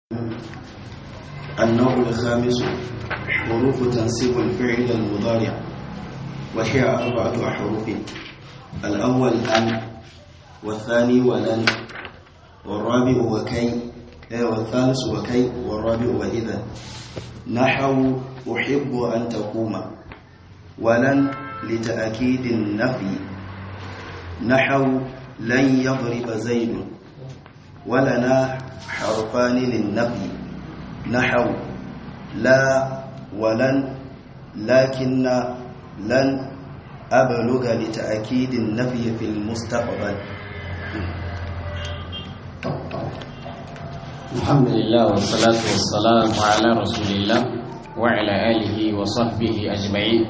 النوع الخامس حروف تنصيب الفعل المضارع وهي أربعة أحرف الأول أن والثاني ولن والرابع وكي والثالث وكي والرابع وإذا نحو أحب أن تقوم ولن لتأكيد النفي نحو لن يضرب زيد ولنا حرفان للنفي نحو لا ولن لكن لن أبلغ لتأكيد النفي في المستقبل الحمد لله والصلاة والسلام على رسول الله وعلى آله وصحبه أجمعين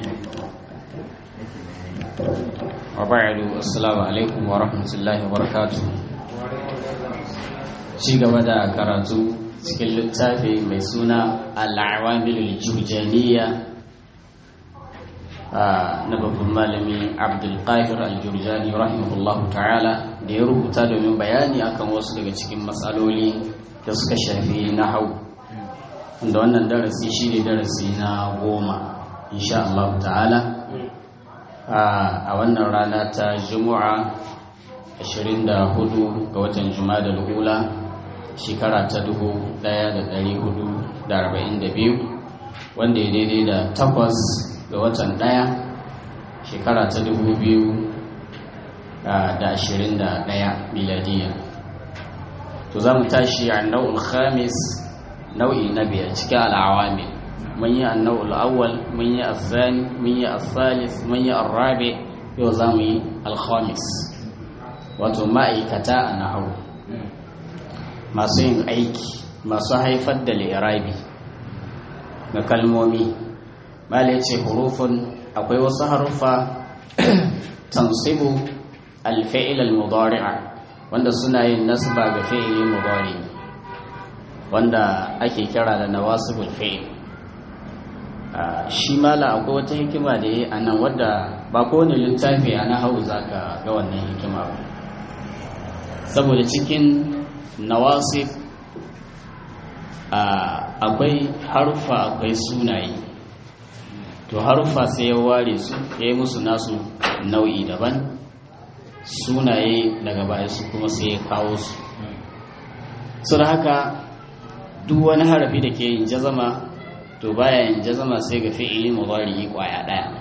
وبعد السلام عليكم ورحمة الله وبركاته ci gaba da karatu cikin littafi mai suna al'awamilul jurjaniya na babban malami abdulkahir al-jurjani rahimahullahu ta'ala da ya rubuta domin bayani akan wasu daga cikin matsaloli da suka shafi na hau da wannan darasi shi ne darasi na goma insha Allah ta'ala a wannan rana ta juma'a 24 ga watan juma'a da lula shekara ta 1442 wanda ya daidai da takwas ga watan ɗaya shekara ta 2021 miladiya to za mu tashi a nau'ul khamis nau'i na biyar cikin al'awami mun yi annau'ul awwal mun yi azani mun yi asalis mun yi arrabe yau za mu yi alkhamis wato ma'aikata a nahawu masu yin aiki masu haifar da lirabi ga kalmomi mala ce hurufun akwai wasu haruffa tansibu alfa'il al-mudari'a wanda suna yin nasba ga fi'ili mudari wanda ake kira da nawasibul fi'il shi mala akwai wata hikima da yi a nan wadda ba kowane littafi a hau zaka ga wannan hikima ba saboda cikin nawasib akwai harfa akwai sunaye to harfa sai ya ware su ya yi musu nasu nau'i daban sunaye daga baya su kuma sai ya kawo su su da haka duk wani harafi da ke yin jazama to baya yin jazama sai ga fi'ili mudari kwaya daya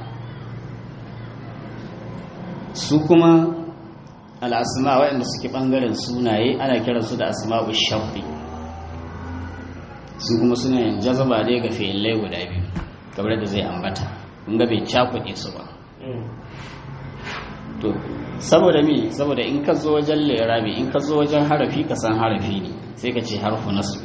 su kuma al'asma waɗanda suke ɓangaren sunaye ana kiransu da asma'u shafi su kuma suna yin jazaba dai ga fi'ilai guda biyu kamar da zai ambata kun ga bai cakuɗe su ba to saboda mi saboda in ka zo wajen lirabi in ka zo wajen harafi ka san harafi ne sai ka ce harfu nasbi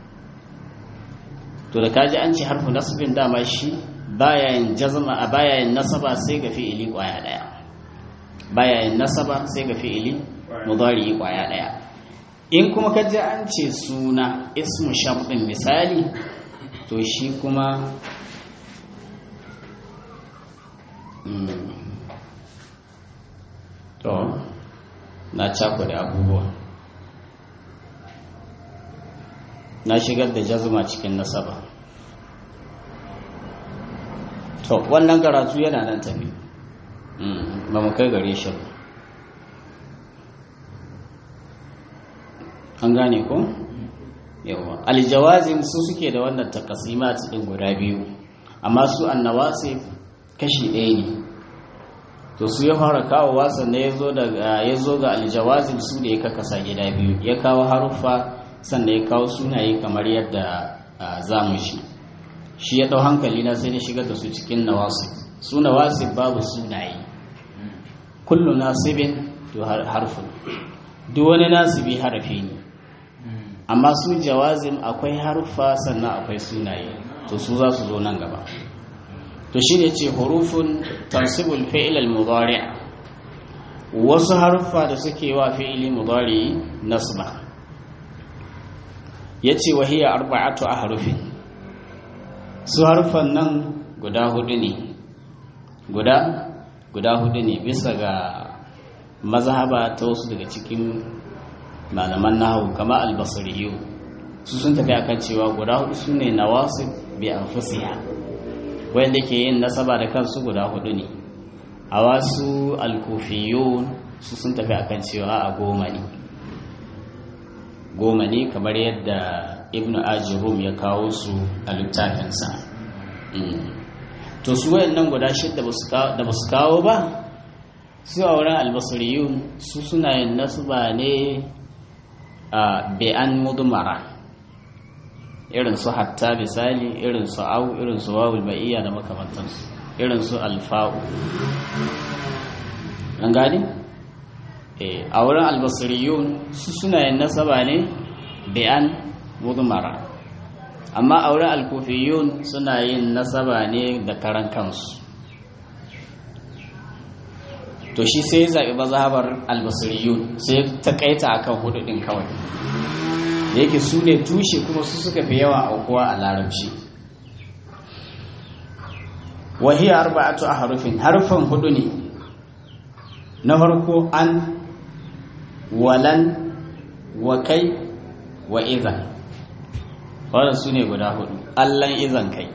to da kaji an ce harfu nasbin dama shi baya yin jazma a baya yin nasaba sai ga fi'ili kwaya daya baya yin nasaba sai ga fi'ili mudari kwaya daya in kuma ka ji an ce suna ismu sharɗin misali to shi kuma to na da abubuwa na shigar da jazuma cikin nasaba to wannan karatu yana nan tafi ba mu kai gare shi an gane ko yawa aljawazim su suke da wannan takasimat din guda biyu amma su annawasif kashi ɗaya ne to su ya fara kawo wasan da ya zo ga aljawazin su da ya kakasa gida biyu ya kawo haruffa sannan ya kawo sunaye kamar yadda za mu shi shi ya ɗau hankali na sai na shigar da su cikin nawasif su nawasif babu sunaye kullu nasibin to harfin duk wani nasibi harafi ne amma su jawazim akwai haruffa sannan akwai sunaye to su za su zo nan gaba to shi ne ce hurufun tansibul fi'il al-mudari' wasu haruffa da suke wa fi'ili mudari nasba yace wa hiya arba'atu ahrufin su harfan nan guda hudu ne guda guda hudu ne bisa ga mazhaba ta wasu daga cikin malaman nahawu kama albasariyu su sun tafi akan cewa guda hudu su ne nawasib bi anfusiha wanda ke yin nasaba da kansu guda hudu ne a wasu alkufiyun su sun tafi akan cewa a goma ne goma ne kamar yadda ibnu ajirum ya kawo su a littafinsa to su wayannan guda shidda da ba su kawo ba su a wurin albasiriyun su suna yin nasaba ne a be'an mudumara irin su hatta misali irin su au irin su wawul ma'iyya da makamantansu irin su alfa'u an gani? a wurin albasiriyun su suna yin nasaba ne be'an mudumara amma a wurin alkufiyun suna yin nasaba ne da karan kansu to shi sai ya zaɓi mazhabar albasiriyun sai ta kaita akan hudu ɗin kawai da yake su ne tushe kuma su suka fi yawa aukuwa a larabci wahiyar arba'atu a harufin harufan hudu ne na farko an walan wa kai wa izan wadda su ne guda hudu allan izan kai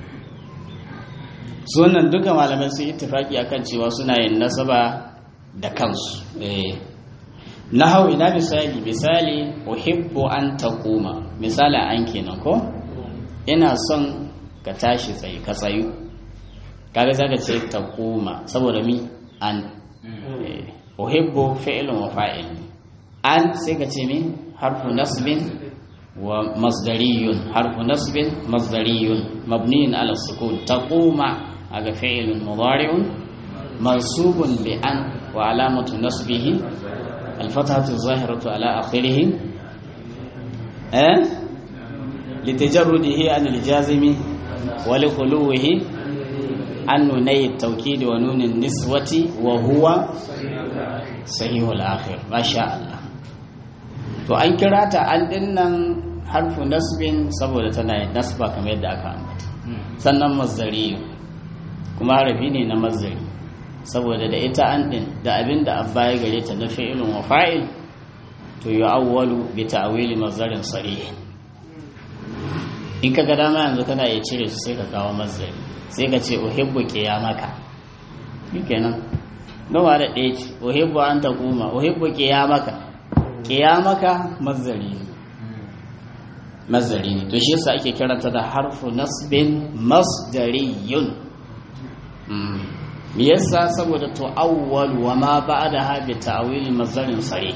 sunan duka malamai sun ittifaki akan cewa suna yin nasaba da kansu na hau ina misali misali uhibbu an taquma misali an kenan ko ina son ka tashi tsaye ka tsayu kaga zaka ce taquma saboda mi an uhibbu fi'lun wa fa'il an sai ka ce mi harfu nasbin wa masdariyun harfu nasbin masdariyun mabniyin ala sukun taquma aga fi'lun mudari'un mansubun bi an wa alamatu nasbihi الفتحة الظاهرة على آخره أه؟ لتجرده عن الجازم ولخلوه عن نوني التوكيد ونون النسوة وهو صحيح الآخر ما شاء الله to an kira ta an dinnan harfu nasbin saboda tana yin nasba kamar yadda aka ambata sannan mazdari kuma harafi ne na mazdari saboda da ita an din da abin da abba ya gare ta na fi'ilun wa fa'il to yi awwalu bi ta'wili mazdarin sarih in ka ga dama yanzu kana iya cire su sai ka kawo mazdari sai ka ce uhibbu qiyamaka shikenan nawa da ɗaya ce uhibbu an taquma uhibbu qiyamaka qiyamaka mazdari ne mazdari ne to shi yasa ake kiranta da harfu nasbin masdariyun me yasa saboda tu'awwal wa ma ba'daha bi ta'wil mazarin sare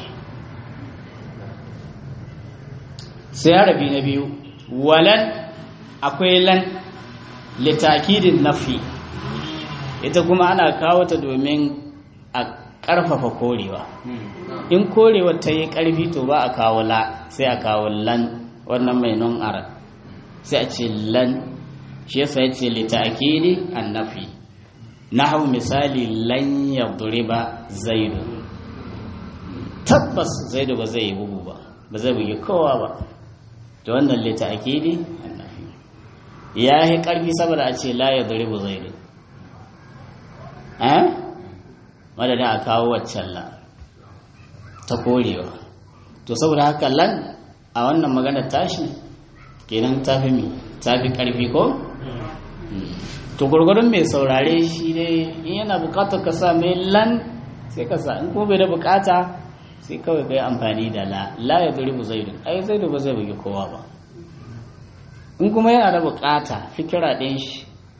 sai arabi na biyu walan akwai lan litakidin nafi ita kuma ana kawo ta domin a ƙarfafa korewa in korewa ta yi ƙarfi to ba a kawo la sai a kawo lan wannan mai non ara sai a ce lan shi yasa ya ce litakidi an nafi hau misali lan yadriba zaidu tabbas zaidu ba zai yi bugu ba ba zai bugi kowa ba to wannan lita akidi annafi ya yi karfi saboda a ce la yadribu zaidu eh madadin a kawo waccan la ta korewa to saboda haka lan a wannan maganar tashi kenan tafi mi tafi karfi ko to gurgurun mai saurare shi ne in yana bukatar ka sa mai lan sai ka sa in kuma bai da bukata sai kawai kai amfani da la la ya duri bu zaidu ai zaidu ba zai bugi kowa ba in kuma yana da bukata fikira ɗin shi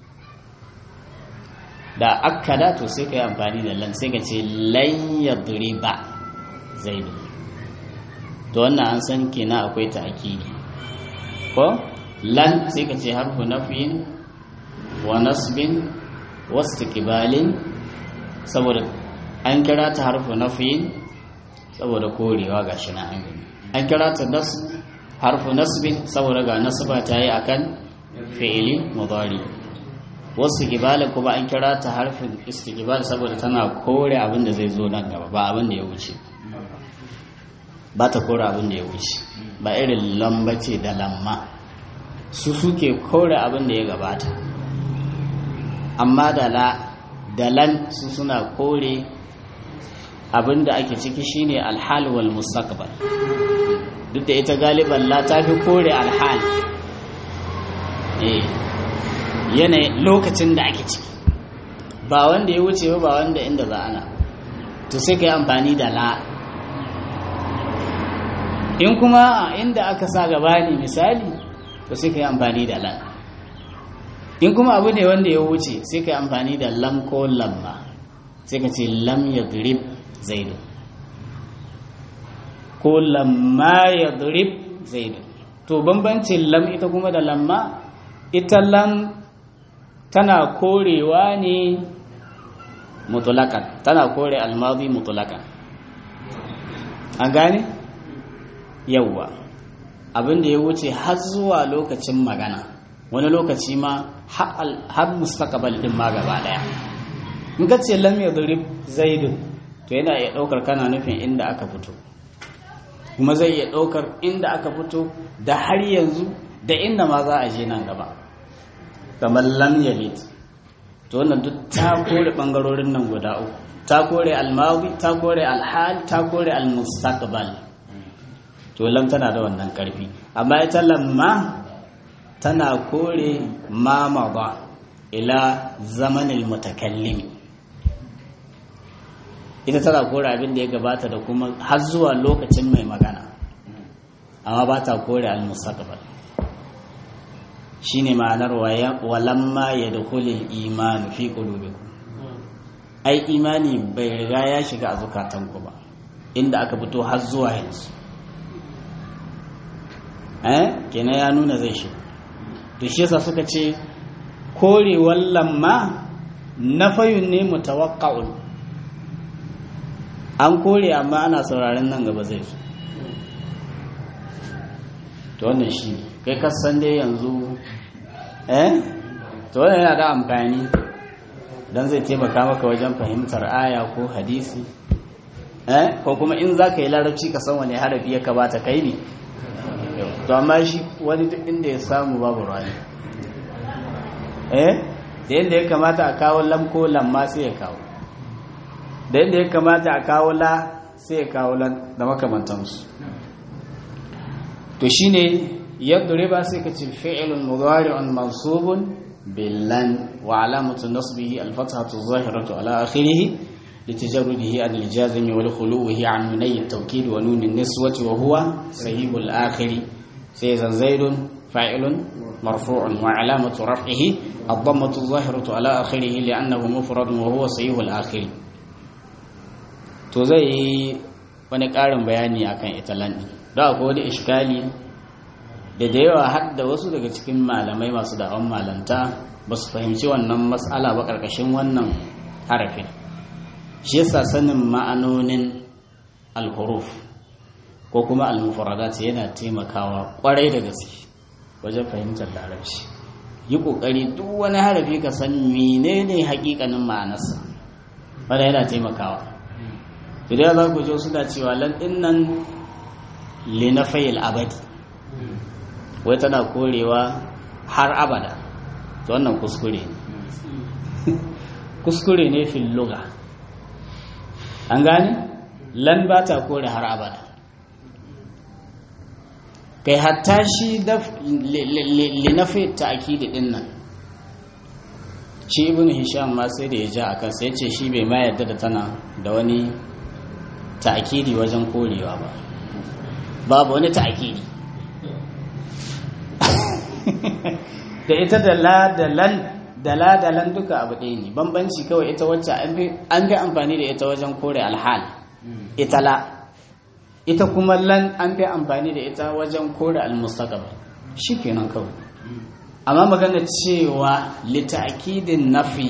da akkada to sai ka yi amfani da lan sai ka ce lan ya duri ba zaidu to wannan an san kenan akwai ta akidi ko lan sai ka ce harfu nafiyin wa nasbin wastiqbalin saboda an kira ta harfu nafiyin saboda korewa gashi na an an kira ta nas harfu nasbin saboda ga nasba ta yi akan fi'ili mudari wastiqbalin kuma an kira ta harfin istiqbal saboda tana kore abin da zai zo nan gaba ba abin da ya wuce ba ta kore abin da ya wuce ba irin lamba ce da lamma su suke kore abin da ya gabata amma da la dalan su suna kore abinda ake ciki shine alhal wal mustaqbal duk da ita galiban la ta fi kore alhal yanayin lokacin da ake ciki ba wanda ya wuce ba wanda inda za ana to sai ka yi amfani da la in kuma inda aka sa gaba ne misali to sai ka yi amfani da lan in kuma abu ne wanda ya wuce sai ka yi amfani da lam ko lamma sai ka ce lam ya durib zaidu ko lamma ya durib zaidu to bambancin lam ita kuma da lamma ita lam tana korewa ne mutulakan tana kore almadi mutulakan an gane yauwa abinda ya wuce har zuwa lokacin magana wani lokaci ma har mustaqbal din ma gaba daya in ka ce lam yadrib zaidun to yana iya daukar kana nufin inda aka fito kuma zai iya daukar inda aka fito da har yanzu da inda ma za a je nan gaba kamar lam yalid to wannan duk ta kore bangarorin nan guda uku ta kore almadi ta kore alhal ta kore almustaqbal to lam tana da wannan karfi amma ita lamma tana kore ma mada ila zamanil mutakallim ita tana kore abin da ya gabata da kuma har zuwa lokacin mai magana amma ba ta kore almustaqbal shine ma'anar walamma ya dukulil imanu fi qulubikum ai imani bai riga ya shiga a zukatanku ba inda aka fito har zuwa yanzu eh kenan ya nuna zai shiga to shi yasa suka ce korewar lamma nafayun ne mutawaqqa'un an kore amma ana sauraron nan gaba zai zo to wannan shi ne kai kasan dai yanzu eh to wannan yana da amfani dan zai taimaka maka wajen fahimtar aya ko hadisi eh ko kuma in za ka yi larabci ka san wani harafi ya kamata kai ne to amma shi wani duk inda ya samu babu rani eh da yadda ya kamata a kawo lam ko lamma sai ya kawo da yadda ya kamata a kawo la sai ya kawo lan da makamantansu to shine yadriba sai ka ce fi'lun mudari'un mansubun billan wa alamatu nasbihi al-fathatu adh-dhahiratu ala akhirih litajarrudihi an al-jazm wa khuluwihi an nunay at-tawkid wa nun an-niswati wa huwa sahih al-akhir sai zan zaidun fa'ilun marfu'un wa alamatu raf'ihi ad-dammatu adh-dhahiratu ala akhirih li'annahu mufradun wa huwa sahih al-akhir to zai wani ƙarin bayani akan ita lan da akwai wani iskali da da yawa har da wasu daga cikin malamai masu da'awan malanta ba su fahimci wannan matsala ba ƙarƙashin wannan harafin shi yasa sanin ma'anonin alhuruf ko kuma almufaradat yana taimakawa ƙwarai da gaske wajen fahimtar larabci yi ƙoƙari duk wani harafi ka san menene haƙiƙanin ma'anarsa wanda yana taimakawa idan za ku jo suna cewa lan nan linafayil abadi wai tana korewa har abada to wannan kuskure ne kuskure ne fil lugha an gane lan ba ta kore har abada kai hatta shi linafi ta'kidi din nan shi ibn hisham ma sai da ya ja akan sai ce shi bai ma yarda da tana da wani ta'kidi wajen korewa ba babu wani ta'kidi da ita da la da lan da la da lan duka abu ɗaya ne bambanci kawai ita wacce an fi amfani da ita wajen kore alhal ita la ita kuma lan an fi amfani da ita wajen kore almustaqbal shikenan kawai amma magana cewa lita'kidin nafi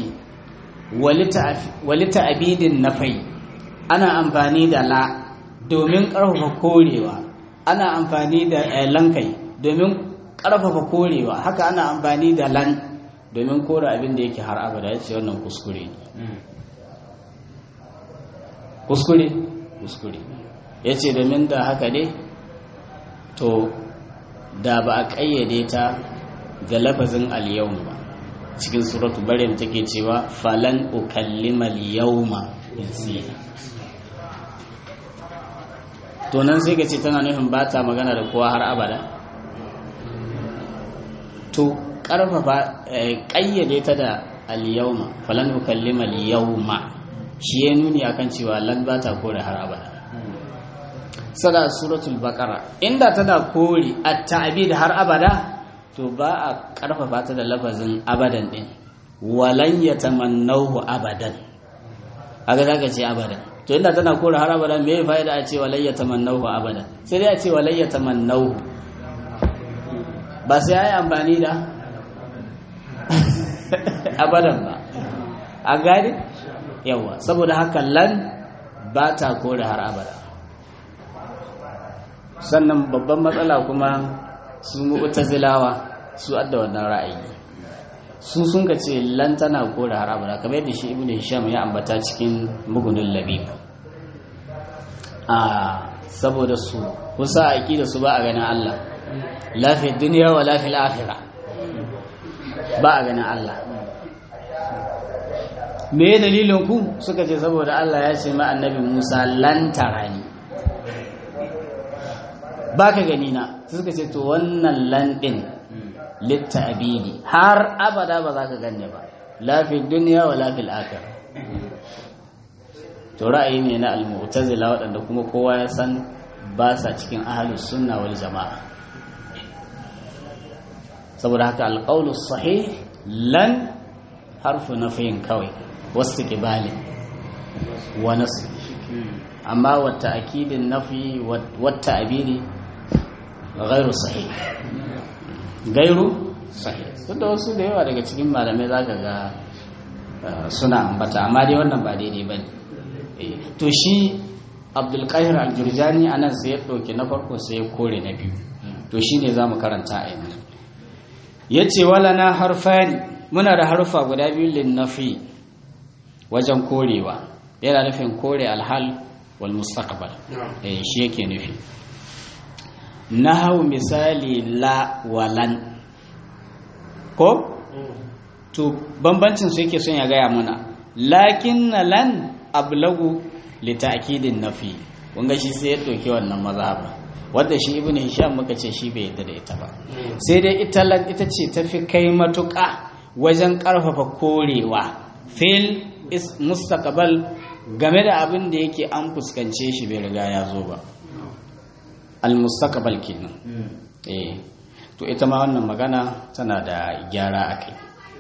wa lita'bidin nafai ana amfani da la domin ƙarfafa korewa ana amfani da lankai domin ƙarfafa korewa haka ana amfani da lan domin kore abin da yake har abada ya ce wannan kuskure ne kuskure kuskure ya ce domin da haka ne to da ba a ƙayyade ta ga lafazin al-yawm ba cikin suratu maryam take cewa falan ukallima al-yawma insiya to nan sai ka ce tana nufin ba ta magana da kowa har abada to karfafa kayyade ta da al-yawma falan ukallima al-yawma shi ya nuni akan cewa lan ba ta kore har abada sada suratul baqara inda tana kore at-ta'bid har abada to ba a karfafa ta da lafazin abadan din walan yatamannahu abadan aga zaka ce abadan to inda tana kore har abada me ya fa'ida a ce walan yatamannahu abadan sai dai a ce walan yatamannahu ba sai ai amfani da abadan ba a gani yawa saboda haka lan ba ta kore har abada sannan babban matsala kuma su mu'tazilawa su adda wannan ra'ayi su sun ka ce lan tana kore har abada kamar yadda shi ibnu hisham ya ambata cikin mugunin labib a saboda su kusa aqida su ba a ganin Allah lafi duniya wa lafi akhirah ba a ganin Allah me dalilin ku suka ce saboda Allah ya ce ma annabi Musa lan tarani baka gani na suka ce to wannan lan din litta'bidi har abada ba za ka ganne ba la fi dunya wa la fil akhirah to ra'ayi ne na al-mu'tazila waɗanda kuma kowa ya san ba sa cikin ahlus sunna wal jama'a saboda haka alqawlu sahih lan harfu nafiyin kawai wasu ƙibalin wa nasu amma wata akidin nafi wata abiri gairu sahi gairu sahi da wasu da yawa daga cikin malamai za ka ga suna ambata amma dai wannan ba daidai ba ne to shi abdulkahir aljurjani a nan sai ya ɗauki na farko sai ya kore na biyu to shi ne za mu karanta a yanzu ya ce wala na harfani muna da harfa guda biyu linnafi wajen korewa yana nufin kore alhal wal mustaqbal eh shi yake nufi nahawu misali la walan ko to bambancin su yake son ya gaya muna lakin lan ablagu li ta'kidin nafi wanga shi sai ya doke wannan mazhaba wanda shi ibnu hisham muka ce shi bai yadda da ita ba sai dai ita lan ita ce tafi kai matuƙa wajen ƙarfafa korewa fil mustaqbal game da abin da yake an fuskance shi bai riga ya zo ba al mustaqbal kenan eh to ita ma wannan magana tana da gyara akai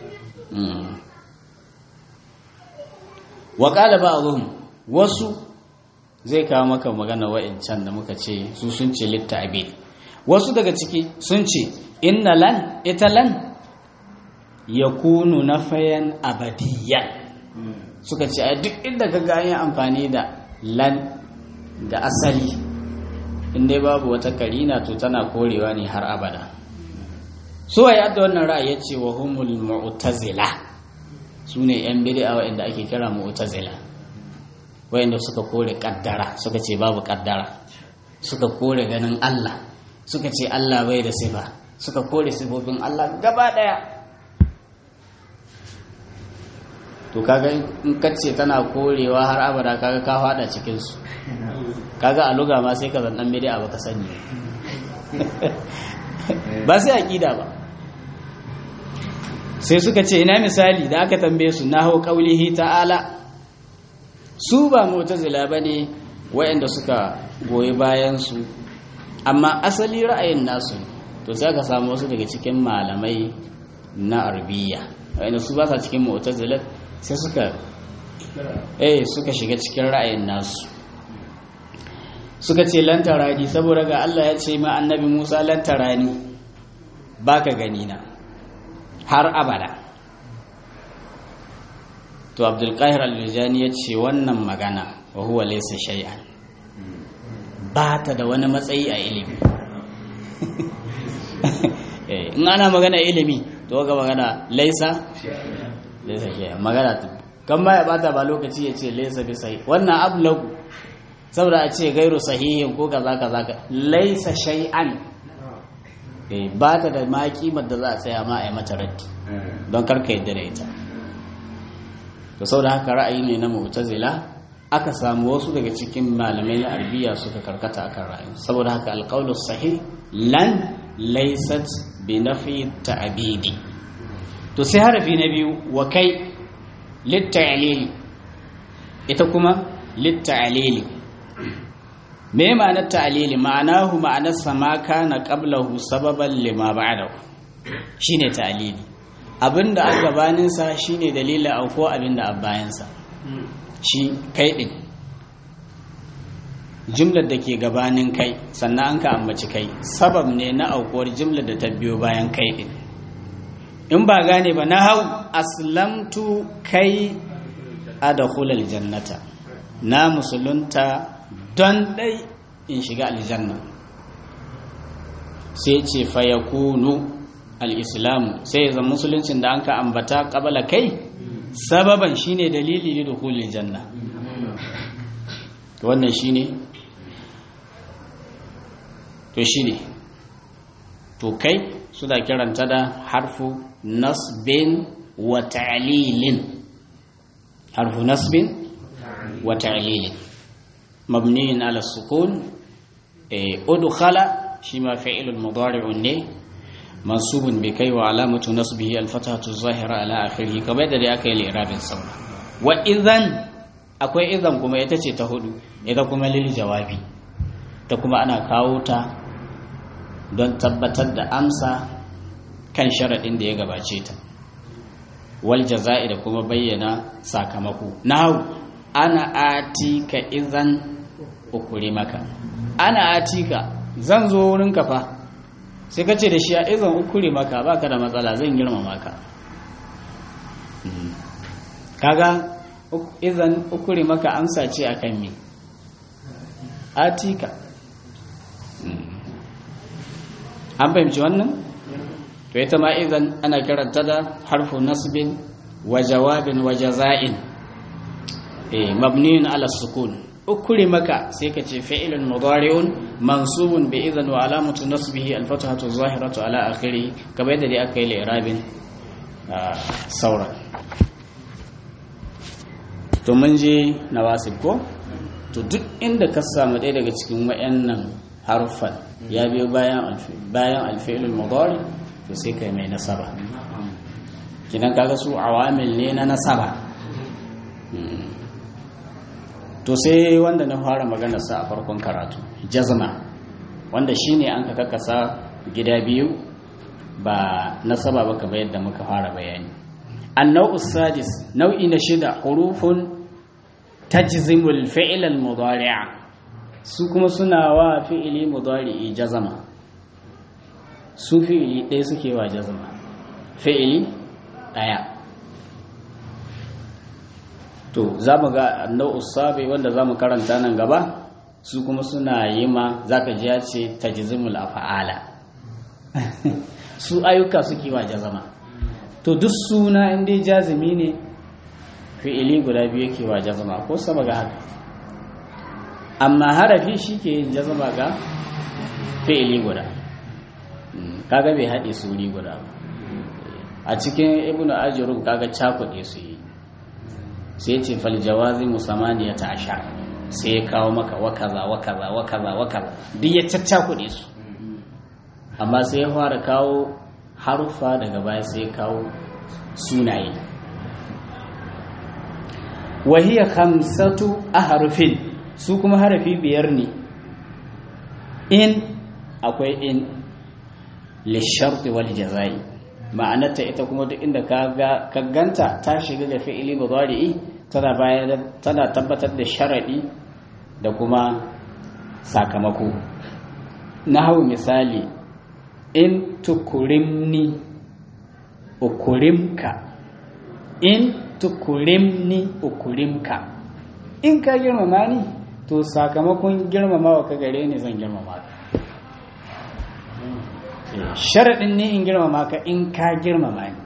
wa qala ba'dhum wasu zai kawo maka magana wa'incan da muka ce su sun ce litta'bid wasu daga ciki sun ce inna lan ita lan yakunu nafayan abadiyan suka ce a duk inda ka ga yin amfani da lan da asali inda babu wata karina to tana korewa ne har abada su waye adda wannan ra'ayi ya ce wa humul mu'tazila su ne yan bid'a wa'anda ake kira mu'tazila wa'anda suka kore kaddara suka ce babu kaddara suka kore ganin Allah suka ce Allah bai da sifa suka kore sifofin Allah gaba daya to kaga in kace tana korewa har abada kaga ka fada cikin su kaga a luga ma sai ka zan dan bid'a baka sani ba sai aqida ba sai suka ce ina misali da aka tambaye su nahu qaulihi ta'ala su ba mu'tazila bane wayanda suka goyi bayan su amma asali ra'ayin nasu to sai ka samu wasu daga cikin malamai na arbiya wayanda su ba sa cikin mu'tazila sai suka eh suka shiga cikin ra'ayin nasu suka ce lantarani saboda ga Allah ya ce ma annabi Musa lantarani baka gani na har abada to Abdul Qahir Al-Juzani ya ce wannan magana wa huwa laysa shay'an ba ta da wani matsayi a ilimi in ana magana ilimi to ga magana laisa laisa shay'an magana kan ma ya bata ba lokaci ya ce laisa bi sahih wannan ablagu saboda a ce gairu sahihin ko kaza kaza ka laisa shay'an eh ba ta da ma kimar da za a tsaya ma a yi mata raddi don karka yadda da ita to saboda haka ra'ayi ne na mu'tazila aka samu wasu daga cikin malamai na arabiya suka karkata akan ra'ayi saboda haka alqaulu sahih lan laysat bi nafi ta'bidi to sai harafi na biyu wa kai litta'lili ita kuma litta'lili me ma'anar ta'lili ma'anahu ma'anar sama kana qablahu sababan lima ba'dahu shine ta'lili abinda a gabanin sa shine dalilin auko abinda a bayan sa shi kai din jumlar da ke gabanin kai sannan an ka ambaci kai sabab ne na aukuwar jumlar da ta biyo bayan kai din in ba gane ba na hau aslamtu kai adkhulal jannata na musulunta don dai in shiga aljanna sai ce fayakunu al-islam sai zan musuluncin da an ka ambata qabala kai sababan shine dalili ne dukhulil janna wannan shine to shine to kai suna kiranta da harfu nasbin wa ta'lilin harfu nasbin wa ta'lilin mabniyin ala sukun udkhala shi ma fi'ilun mudari'un ne mansubun bi kai wa alamatu nasbihi al-fathatu zahira ala akhirih kamar da dai aka yi li'rabin saura wa idan akwai idan kuma ita ce ta hudu ita kuma lil jawabi ta kuma ana kawo ta don tabbatar da amsa kan sharaɗin da ya gabace ta wal jaza'i da kuma bayyana sakamako nahu ana atika idan ukuri maka ana atika zan zo wurin ka fa sai ka ce da shi a izan ukuri maka baka da matsala zan girmama ka kaga izan ukuri maka amsa ce akan me atika an fahimci wannan to ita ma idan ana kiranta da harfu nasbin wa jawabin wa jaza'in eh mabniun ala sukun ukuri maka sai ka ce fi'ilun mudari'un mansubun bi idan wa alamatu nasbihi al-fathatu zahiratu ala akhiri kamar yadda dai aka yi li'rabin saura to mun je nawasib ko to duk inda ka samu ɗaya daga cikin wayannan harfan ya biyo bayan bayan alfi'il mudari to sai kai mai nasaba kidan kaga su awamil ne na nasaba to sai wanda na fara magana sa a farkon karatu jazma wanda shine an ka kakasa gida biyu ba nasaba ba kamar yadda muka fara bayani annau sadis nau'i na shida hurufun tajzimul fi'l al-mudari'a su kuma suna wa fi'ili mudari'i jazama su fi'ili ɗaya suke wa jazama fi'ili ɗaya to za mu ga nau'u sabi wanda za mu karanta nan gaba su kuma suna yi ma za ka ji ya ce tajzimul afa'ala su ayyuka suke wa jazama to duk suna inda jazimi ne fi'ili guda biyu yake wa jazama ko sama ga haka amma harafi shi ke yin jazama ga fi'ili guda kaga bai haɗe suri guda a cikin ibn ajurun kaga cakuɗe su yi sai ce fal jawazi musamaniya ta ashar sai ya kawo maka wakaza wakaza wakaza wakaza duk ya caccakuɗe su amma sai ya fara kawo harufa daga baya sai ya kawo sunaye wahiyar hamsatu a harufin su kuma harafi biyar ne in akwai in lisharti wal jazai ma'anarta ita kuma duk inda ka ganta ta shiga da fi'ili mudari'i tana bayar tana tabbatar da sharadi da kuma sakamako hau misali in tukurimni ukurimka in tukurimni ukurimka in ka girmama ni to sakamakon girmamawa ka gare ni zan girmama ka sharaɗin ne in girmama ka in ka girmama ni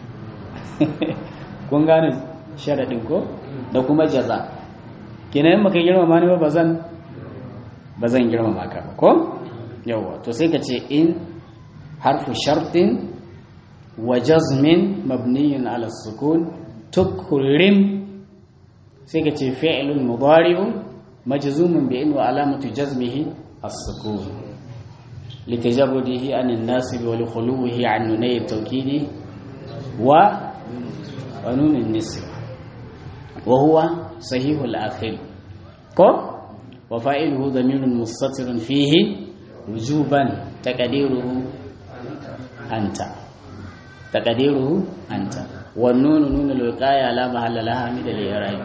kun gane sharaɗin ko da kuma jaza kina yin maka girmama ni ba ba zan girmama ka ba ko yawwa to sai ka ce in harfu shartin wa jazmin mabniyin ala sukun tukrim sai ka ce fi'lun mudari'un majzumun bi in wa alamatu jazmihi as-sukun litajarrudihi an an-nasib wa likhuluhi an nunay at-tawkid wa wa nun an-nisb wa huwa sahih al-akhir ko wa fa'iluhu dhamirun mustatirun fihi wujuban taqdiruhu anta taqdiruhu anta wan nun nun al-wiqaya la mahalla laha min al-i'rab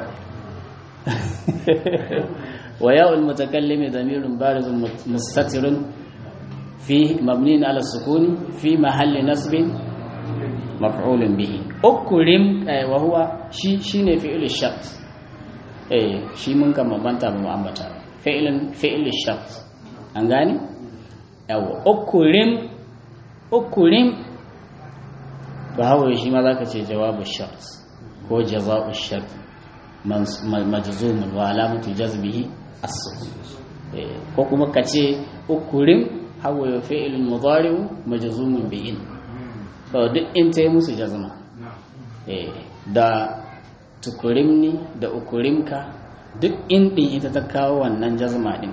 وياء المتكلم ضمير بارز مستتر فيه مبني على السكون في محل نصب مفعول به أكرم وهو شي شيء فعل الشرط eh shi mun kan mabanta ba mu ambata fi'lin fi'l shart an gane yawa ukrim ukrim ba hawo shi ma zaka ce jawabu shart ko jaza'u shart majzumun wa alamatu jazbihi as-sukun ko kuma kace ukurim hawa ya fi'il mudari'u majzumun bi in to duk in tayi musu jazma eh da tukurimni da ukurimka duk in din ita ta kawo wannan jazma din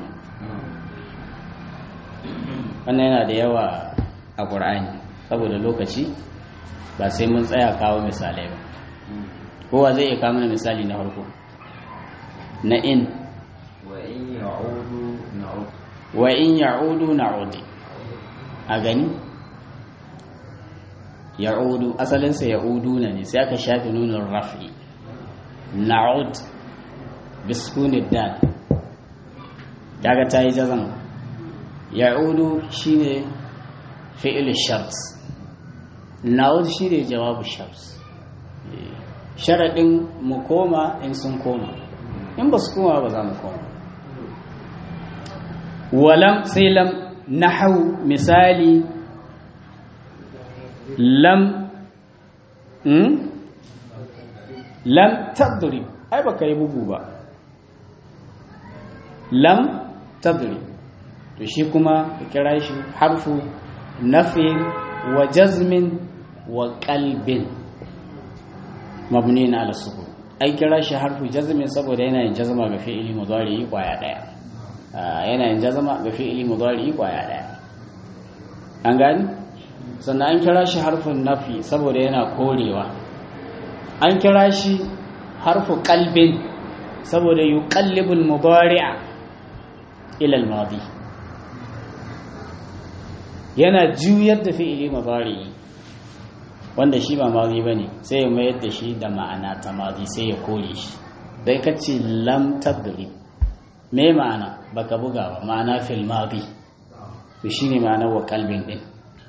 wannan yana da yawa a Qur'ani saboda lokaci ba sai mun tsaya kawo misalai ba kowa zai iya kawo mana misali na farko na in wa in ya'udu na'udi a gani ya'udu asalinsa ya'udu na ne sai aka shafi nunin rafi na'ud biskunin dal daga ta yi jazan ya'udu shine fi'il shart na'ud shine jawabu shart sharaɗin mu koma in sun koma in ba su koma ba za mu koma walam sai lam nahau misali lam hmm? lam tadrib ai baka yi bugu ba lam tadrib to shi kuma ka kira shi harfu nafin wa jazmin wa qalbin mabni na ala sukun ai kira shi harfu jazmin saboda yana yin jazma ga fi'ili mudari kwaya daya yana yin jazma ga fi'ili mudari kwaya daya an gani sannan an kira shi harfin nafi saboda yana korewa an kira shi harfu qalbin saboda yuqallibu al-mudari'a ila al-madi yana juyar da fi'ili mudari wanda shi ba mazi ba ne sai ya mayar da shi da ma'ana ta mazi sai ya kore shi dai ka ce lam tadri me ma'ana baka buga ba ma'ana fil mazi to shine ma'ana wa kalbin din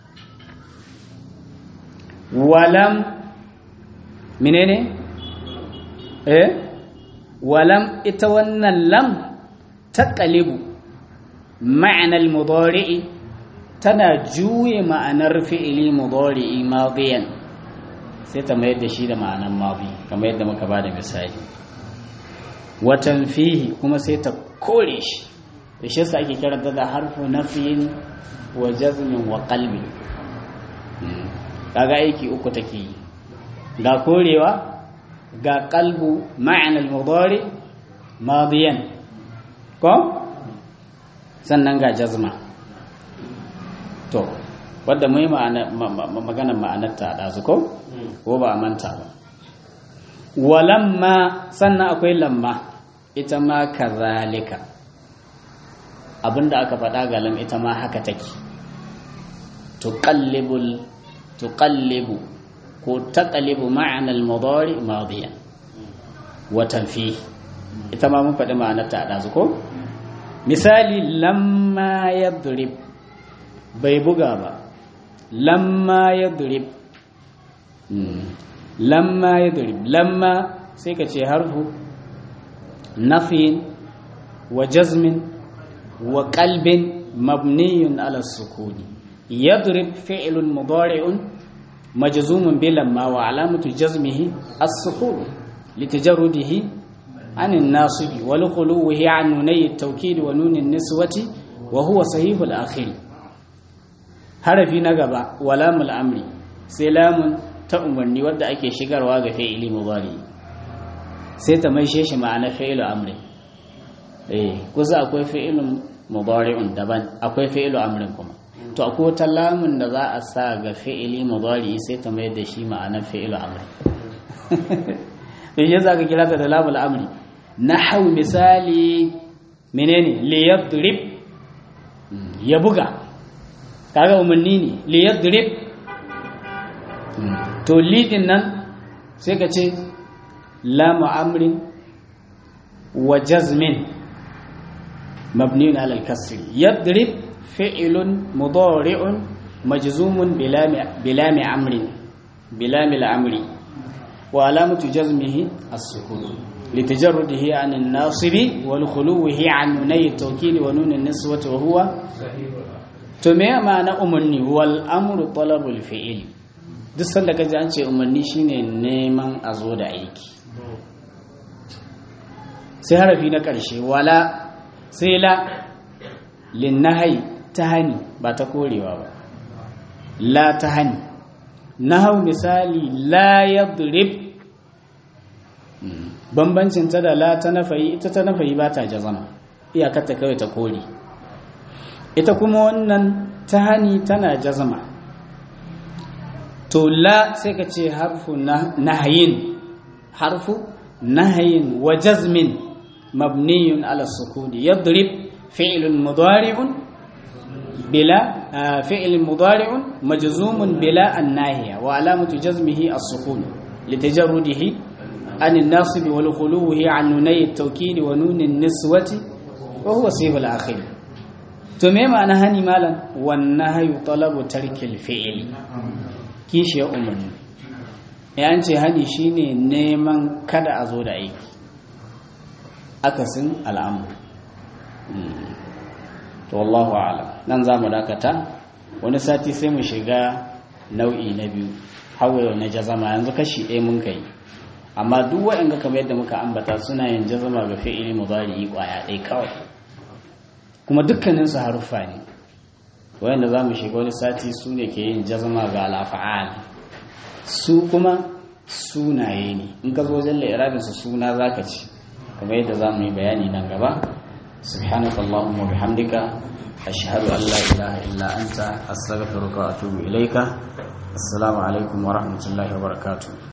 walam menene eh walam ita wannan lam taqalibu ma'ana al-mudari'i tana juye ma'anar fi'ili mudari'i madiyan sai ta mayar da shi da ma'anar madi kamar yadda muka bada misali watan fihi kuma sai ta kore shi da shi yasa ake kiranta da harfu nafiyin wa jazmin wa qalbi kaga aiki uku take yi ga korewa ga qalbu ma'anar mudari madiyan ko sannan ga jazma to wadda mu yi maganar ma'anarta a ɗazu ko ko ba a manta ba walamma sannan akwai lamma ita ma kazalika abinda aka faɗa ga lam ita ma haka take tuqallibul tuqallibu ko taqallibu ma'anar mudari madiyan wa tanfi ita ma mun faɗi ma'anarta a ɗazu ko misali lamma yadrib bai buga ba lamma ya durib lamma ya durib lamma sai ka ce harfu nafin wa jazmin wa qalbin mabniyun ala sukuni yadrib fi'lun mudari'un majzumun bi lamma wa alamatu jazmihi as-sukun litajarrudihi عن الناصب ولخلوه عن نوني التوكيد ونون النسوة وهو صحيح الآخر harafi na gaba walamul amri sai lamun ta umarni wadda ake shigarwa ga fi'ili mudari sai ta maishe shi ma'ana fi'ilu amrin eh kusa akwai fi'ilun mudari'un daban akwai fi'ilu amrin kuma to akwai wata lamun da za a sa ga fi'ili mudari sai ta mai da shi ma'ana fi'ilu amrin in za ka kira ta da lamul amri nahau misali menene li yadrib ya buga kaga umarni ne li yadrib to lidin nan sai ka ce lamu amrin wa jazmin mabniun ala al-kasr yadrib fi'lun mudari'un majzumun bilami amrin bilami al-amri wa alamatu jazmihi as-sukun لتجرده عن الناصب والخلوه عن نوني التوكيد ونون النسوة وهو تمام معنى أمني هو الأمر طلب الفعل duk sanda kaji an ce umarni shine neman a zo da aiki sai harafi na ƙarshe wala sai la linnahai ta hani ba ta korewa ba la ta hani nahau misali la yadrib bambancin ta da la ta nafayi ita ta nafayi ba ta jazama iyakarta kawai ta kore ita kuma wannan ta hani tana jazama to la sai ka ce harfu nahayin harfu nahayin wa jazmin mabniyun ala sukuni yadrib fi'lun mudari'un bila fi'lun mudari'un majzumun bila an-nahiya wa alamatu jazmihi as-sukun litajarrudihi عن الناصب والخلوه عن نوني التوكيد ونون النسوة وهو صيغ الآخر تمام أنا هني مالا والنهي طلب ترك الفعل كيش يا أمني يعني هني شيني نيمان كدا أزود أيك أكسن الأمر والله أعلم ننزام داكتا ونساتي سيمو شغا nau'i na biyu hawaye na jazama yanzu kashi ɗaya mun kai amma duk waɗanda kamar yadda muka ambata suna yin jazama ga fi'ili mudari kwaya ɗaya kawai kuma dukkanin su haruffa ne wayanda za mu shiga wani sati su ne ke yin jazama ga al'afa'al su kuma sunaye ne in ka zo wajen la'irabin su suna zaka ci kamar yadda za mu yi bayani nan gaba سبحانك اللهم وبحمدك أشهد أن لا إله إلا أنت أستغفرك وأتوب إليك السلام عليكم ورحمة الله وبركاته